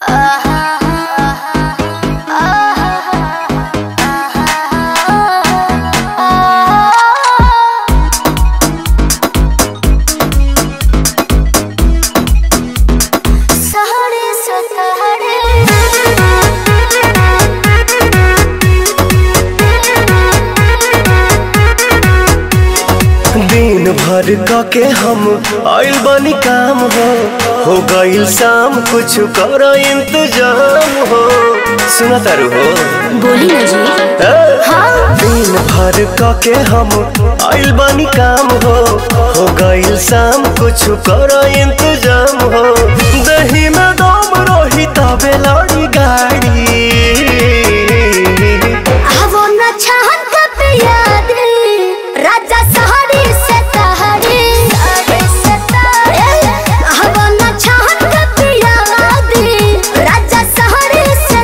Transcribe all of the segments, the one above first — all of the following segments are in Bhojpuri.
दिन भर क के हम आइल बनी काम हो हो गइल शाम कुछ कर इंतजाम हो सुना तारू हो बोली ना जी ए? हाँ दिन भर क के हम आइल बनी काम हो हो गइल शाम कुछ कर इंतजाम हो दही में दम रही तबे लड़ी गाड़ी वो न छहन कब याद राजा सहारे से तहरे वो न छहन कब याद राजा सहारे से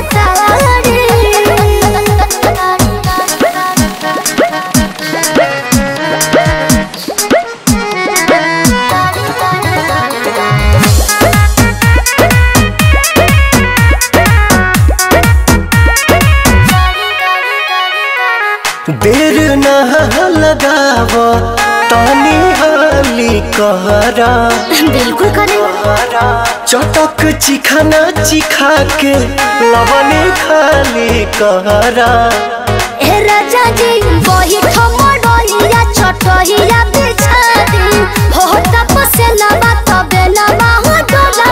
देर न लगाव तानी हाली कहरा बिल्कुल करे चटक चिखाना चिखा के लवने खाली कहरा ए राजा जी वही ठमडोइया छोटहिया बिछा दी हो तपसे लबा तबे लबा हो डोला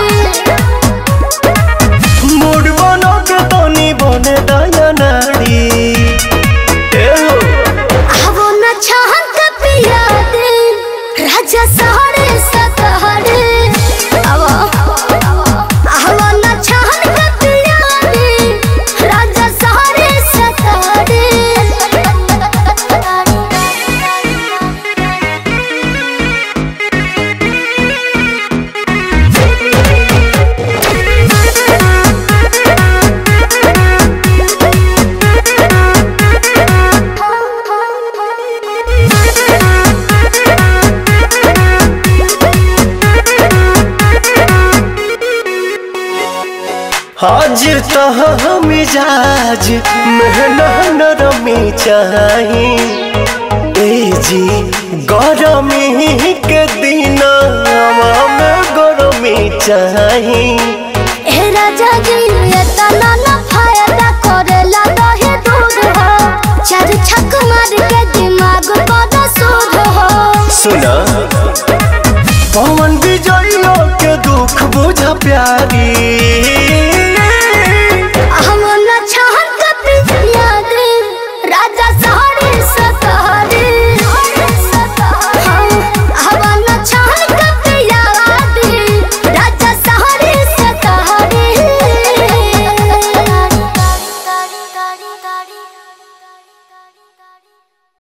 मूड बनो के तनी बने दया नाड़ी ए हो आवो न छहन का पिया दे राजा सहरे सतहरे आवो आवो न छहन का पिया दे राजा सहरे सतहरे हाजिर तह मिजाज मेहना नरमी चाही ए जी गरमी के दिन में गरमी चाही ए राजा जी ये तना ना फायदा करेला दहे दूध हो चार छक मार के दिमाग बड़ा सूद हो सुना पवन विजय के दुख बुझ प्यारी